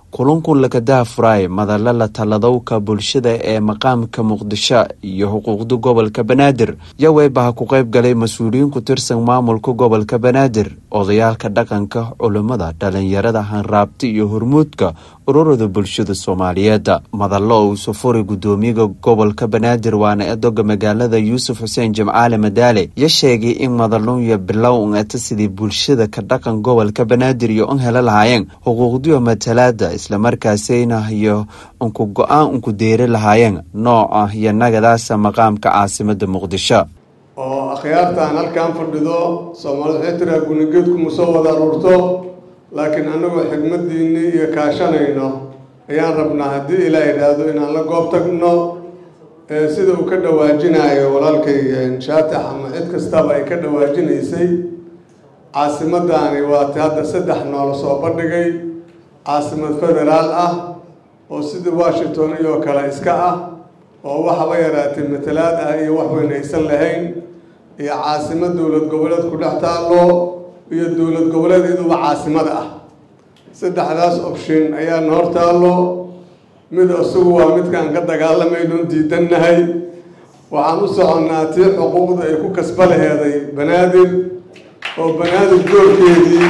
kulankun lakadaha furaay madalla la taladowka bulshada ee maqaamka muqdisho iyo xuquuqda gobolka banaadir yaweybaha ku qayb galay mas-uuliyiin ku tirsan maamulka gobolka banaadir odayaalka dhaqanka culimmada dhalinyarada hanraabta iyo hormuudka ururada bulshada soomaaliyeed madallo uu safuri guddoomiyaha gobolka banaadir waana edoga magaalada yuusuf xuseen jimcaale madaale ya sheegay in madallunya bilow un eta sidii bulshada ka dhaqan gobolka banaadir iyo un helo lahaayeen xuquuqdiyo matalaada islamarkaasina iyo unku go-aan unku deeri lahaayeen nooca iyo nagadaasa maqaamka caasimada muqdisho oo akhyaartaan halkan fadhido soomaalida waxay tiraa gunigeedkuma soo wada aruurto laakiin annagoo xigmadiinii iyo kaashanayno ayaan rabnaa haddii ilaa idhaahdo inaan la goob tagno sida uu ka dhawaajinayo walaalkay shaatax ama cid kastaba ay ka dhawaajinaysay caasimadani waati hadda saddex noola soo bandhigay caasimad federaal ah oo sidii washington iyoo kale iska ah oo waxaba yaraatay matalaad ah iyo wax weyn aysan lahayn iyo caasimad dowlad goboleed ku dhex taallo iyo dowlad goboleed iyaduba caasimada ah saddexdaas option ayaana hor taallo mid isagu waa midkaan ka dagaalamaynon diidannahay waxaan u soconnaa tii xuquuqda ay ku kasba laheeday banaadir oo banaadir doorkeedii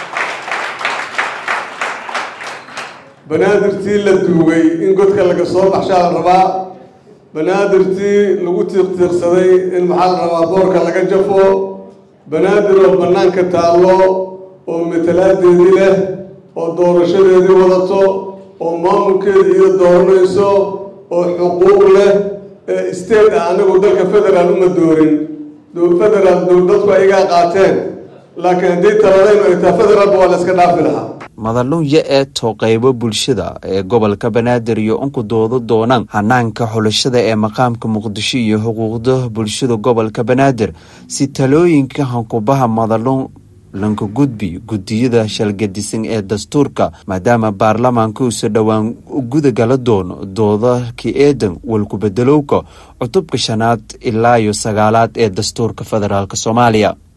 banaadirtii la duugay in godka laga soo baxshaa la rabaa banaadirtii lagu tiiqtiiqsaday in maxaa la rabaa boorka laga jafo banaadir oo bannaanka taallo oo matalaadeedii leh oo doorashadeedii wadato oo maamulkeeda iyo dooranayso oo xuquuq leh ee state ah anagu dalka federaal uma doorin federaal dadku ayagaa qaateen laakiin haddii taladaynu ay taha federaalba waa la iska dhaafi lahaa madallunya ee too qaybo bulshada ee gobolka banaadir iyo unku doodo doonaan hanaanka xulashada ee maqaamka muqdisho iyo xuquuqda bulshada gobolka banaadir si talooyinka hankubaha madallun lanka gudbi guddiyada shalgadisan ee dastuurka maadaama baarlamaanka uusa dhowaan gudagala doono doodaki eedan walkubedelowka cutubka shanaad ilaa iyo sagaalaad ee dastuurka federaalk soomaaliya